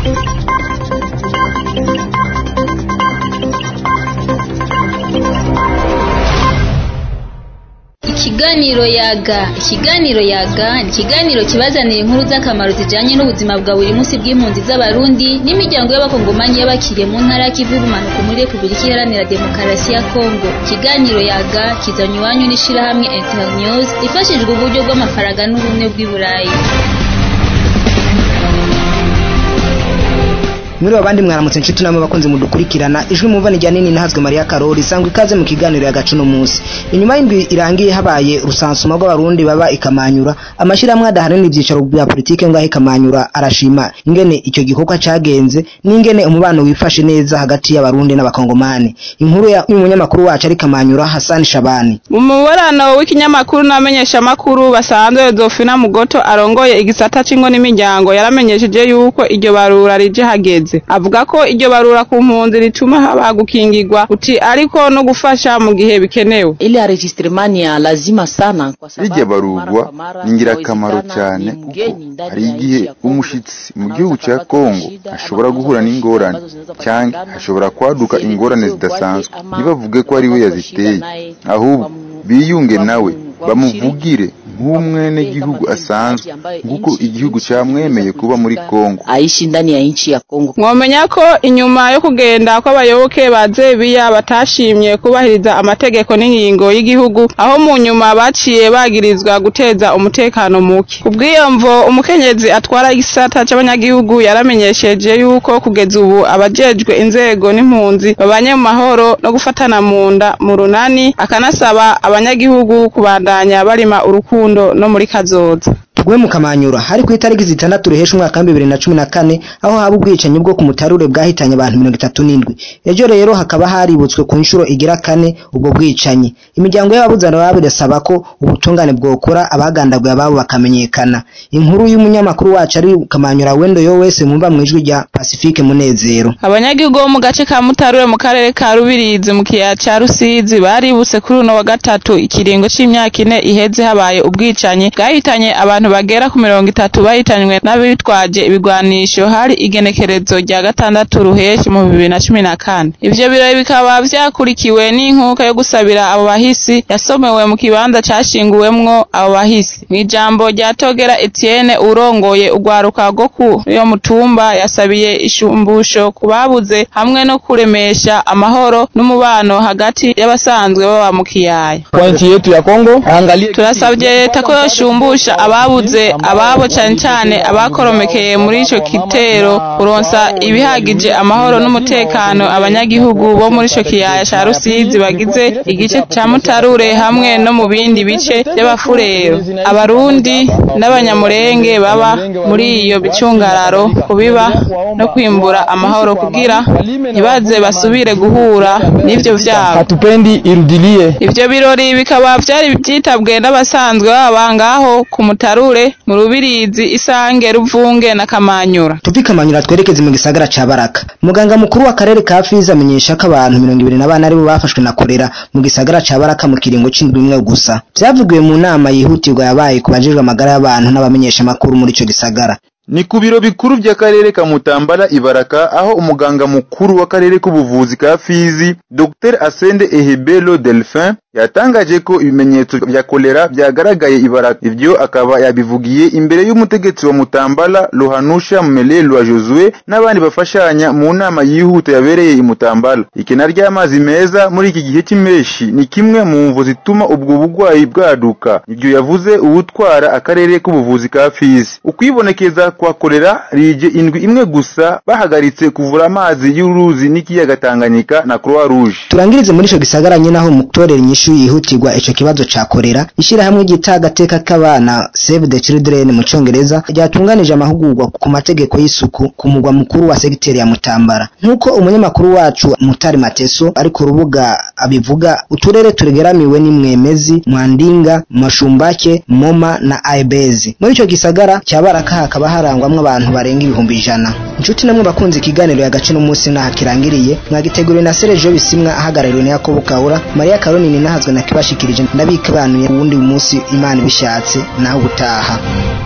Ikiganiro yaga ikiganiro yaga ni ikiganiro kibazanira inkuru z'akamaro zijanye n'ubuzima bwa buri munsi bw'impunzi z'abarundi n'imiryango y'abakongomanyi y'abakiriye mu ntara y'ikivu y'ubumanuko muri repubulika iharanira demokarasi ya kongo ikiganiro yaga kizanye iwanyu n'ishirahamwe internews ifashijwe uburyo bw'amafaranga n'ubumwe bw'i burayi muri abandi mwaramutse inshuti namwe bakunze mudukurikirana ijwi mumva ni nini ntazwe Maria Karori sangwa ikaze mu kiganiro ya gacuno munsi inyuma y'indwi irangiye habaye rusansuma rw'abarundi baba ikamanyura amashyirahamwe adaharanira ibyicaro bya politike ngaho ikamanyura arashima ingene icyo gikorwa cagenze n'ingene umubano wifashe neza hagati y'abarundi n'abakongomani inkuru y'umunyamakuru wacu ari kamanyura Hassan Shabani mu muburano w'ikinyamakuru n'amenyesha makuru basanzwe Zofina Mugoto arongoye igisata c'ingo n'imiryango yaramenyesheje yuko iryo barura rije hageze avuga ko iryo barura ku mpunzi rituma haba gukingirwa uti ariko no gufasha mu gihe bikenewe ile enregistrement ni ya lazima sana kwa sababu rijya barurwa ni ingirakamaro cyane kuko hari igihe umushitsi mu gihugu cya Kongo ashobora guhura n'ingorane cyangwa ashobora kwaduka ingorane zidasanzwe ntibavuge ko ari we yaziteye ahubwo biyunge nawe bamuvugire nk'umwene gihugu asanzwe nguko igihugu cyamwemeye kuba muri Kongo aishi ndani ya nchi ya Kongo mwomenya ko inyuma yo kugenda kw'abayoboke ba Zebiya batashimye kubahiriza amategeko n'ingingo y'igihugu aho mu nyuma baciye bagirizwa guteza umutekano muke kubw'iyo mvo umukenyezi atwara igisata c'abanyagihugu yaramenyesheje yuko kugeza ubu abajejwe inzego n'impunzi babanye mu mahoro no gufatana mu nda mu runani akanasaba abanyagihugu kubandanya barima urukundo no muri kazoza tugwe mu kamanyura hari ku itariki zitandatu rihesha umwaka wa bibiri na cumi na kane aho haba ubwicanyi bwo ku mutarure bwahitanye abantu mirongo itatu n'indwi ejo rero hakaba haributswe ku nshuro igira kane ubwo bwicanyi imiryango y'ababuzana babo irasaba ko ubutungane bwokora abagandaguye ababo bakamenyekana inkuru y'umunyamakuru wacu ari kamanyura wendo yo wese mwumva mu ijwi rya pacifique munezero abanyagihugu bo mu gace ka mutarure mu karere ka rubirizi mu kiyaya ca rusizi baributse kuri uno wa gatatu ikiringo c'imyaka ine iheze habaye ubwicanyi bwahitanye abantu bagera ku mirongo itatu bahitanywe n'abitwaje ibigwanisho hari igenekerezo rya gatandatu ruheshi mu bibiri na cumi na kane ivyo birori bikaba vyakurikiwe n'inkuka yo gusabira abo bahisi yasomewe mu kibanza cashinguwemwo abo bahisi mw'ijambo rya togera etienne urongoye urwaruka rwo ku yo mutumba yasabiye ishumbusho ku babuze hamwe no kuremesha amahoro n'umubano hagati y'abasanzwe baba mu kiyaya kwa nchi yetu ya Kongo angalie turasabye leta ko yoshumbusha ababuze ababo cyane cyane abakoromekeye muri ico kitero kuronsa ibihagije amahoro n'umutekano abanyagihugu bo muri ico kiyaya ca Rusizi bagize igice ca Mutarure hamwe no mu bindi bice by'abafurero abarundi n'abanyamurenge baba muri iyo bicungararo kubiba no kwimbura amahoro kugira ntibaze basubire guhura n'ivyo vyabo hatupendi irudilie ivyo birori bikaba vyari vyitabwe n'abasanzwe baba ngaho ku mutarure mu rubirizi isange ruvunge na kamanyura tuvi kamanyura twerekeze mu gisagara ca baraka muganga mukuru w'akarere ka fizi amenyesha ko abantu mirongo ibiri na bane aribo bafashwe na korera mu gisagara ca baraka mu kiringo c'indwi imwe gusa vyavugiwe mu nama yihutirwa yabaye ku bajejwe amagara y'abantu n'abamenyesha amakuru muri ico gisagara ni ku biro bikuru by'akarere ka Mutambala Ibaraka aho umuganga mukuru w'akarere k'ubuvuzi ka Fizi Dr Asende Ehebelo Delphin yatangaje ko ibimenyetso bya kolera byagaragaye Ibaraka ivyo akaba yabivugiye imbere y'umutegetsi wa Mutambala Lohanusha Mmelelwa Josue n'abandi bafashanya mu nama yihuta yabereye i Mutambala ikena ry'amazi meza muri iki gihe cy'impeshi ni kimwe mu mvo zituma ubwo bugwayi bwaduka ibyo yavuze uwutwara akarere k'ubuvuzi ka Fizi ukwibonekeza kwa kolera rije indwi imwe gusa bahagaritse kuvura amazi y'uruzi n'ikiyaga Tanganyika na Croix Rouge turangirize muri ico gisagara nyine aho mutorera inyishu yihutirwa ico kibazo ca kolera ishirahamwe ryita agateka k'abana Save the Children mu congereza ryatunganije amahugurwa ku mategeko y'isuku ku mugwa mukuru wa segiteri ya Mutambara nk'uko umunyamakuru wacu Mutari Mateso ari ku rubuga abivuga uturere turegeramiwe n'imwemezi Mwandinga Mashumbake Moma na Aibezi muri ico gisagara cya Baraka hakaba harangwamwo abantu barenga ibihumbi ijana inshuti namwe bakunze ikiganiro y'agace n'umunsi naha kirangiriye mwagiteguriwe na Sergio Bisimwa ahagarariwe na Yakobo Kaura Maria Karoni ninahazwe na kibashikirije ndabikabanuye uwundi munsi Imana ibishatse naho ubutaha